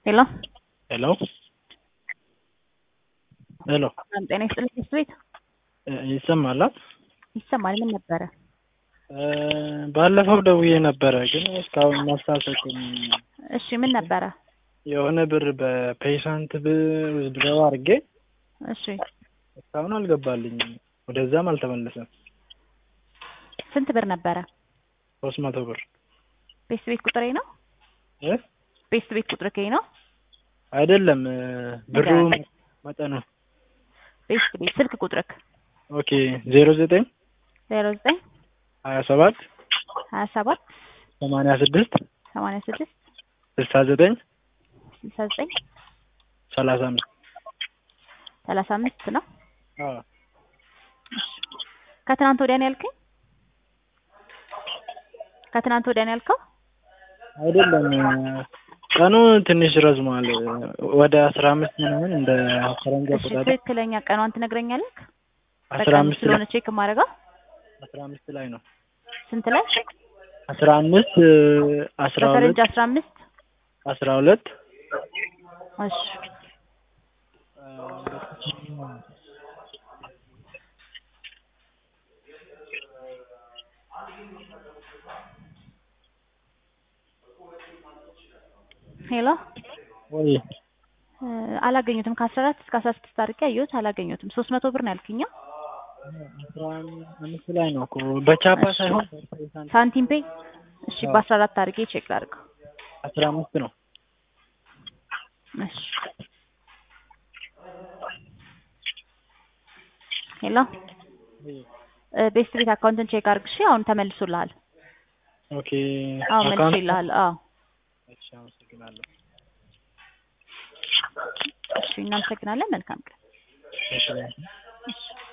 ሄሎ ሄሎ ሄሎ ሰላም ጤና ይስጥልኝ ትምህርት ቤት ይሰማል? ይሰማል። ምን ነበረ? ባለፈው ደውዬ ነበረ ግን እስካሁን መልስ አልሰጡም። እሺ ምን ነበረ? የሆነ ብር በፔይሳንት ውዝድረው አድርጌ እሺ እስካሁን አልገባልኝም። ወደዛም አልተመለሰም። ስንት ብር ነበረ? ሶስት መቶ ብር ቤት ቤት ቁጥሬ ነው? እ ቤት ቤት ቁጥር ከይ ነው? አይደለም ብሩ ንገረኝ። መጠኑ ቤት ቤት ስልክ ቁጥርክ ኦኬ ዜሮ ዘጠኝ ዜሮ ዘጠኝ ሀያ ሰባት ሀያ ሰባት ሰማንያ ስድስት ሰማንያ ስድስት ስልሳ ዘጠኝ ስልሳ ዘጠኝ ሰላሳ አምስት ሰላሳ አምስት ነው። አዎ ከትናንት ወዲያ ነው ያልከኝ? ከትናንት ወዲያ ነው ያልከው? አይደለም ቀኑ ትንሽ ረዝሟል። ወደ አስራ አምስት ምናምን እንደ ፈረንጅ እሺ አቆጣጠር ትክክለኛ ቀኗን ትነግረኛለህ? አስራ በቀን አምስት ስለሆነ ላይ ቼክ የማደርገው አስራ አምስት ላይ ነው። ስንት ላይ? አስራ አምስት አስራ ሁለት በፈረንጅ አስራ አምስት አስራ ሁለት እሺ ሄሎ ወይ እ አላገኙትም። ከአስራ አራት እስከ አስራ ስድስት አድርጌ አየሁት፣ አላገኙትም። ሶስት መቶ ብር ነው ያልክኛ? አስራ አምስት ላይ ነው እኮ በቻፓ እሺ። ሳይሆን በፔይሳንት ሳንቲም ፔይ። እሺ አዎ። በአስራ አራት አድርጌ ቼክ ላድርገው። አስራ አምስት ነው። እሺ ሄሎ እ ቤስት ቤት አካውንትን ቼክ አድርግ። እሺ አሁን ተመልሶልሃል። ኦኬ አዎ አካውንት መልሼልሃል። አዎ እሺ አመሰግናለሁ። እሺ እናመሰግናለን። መልካም ቀን። እሺ እሺ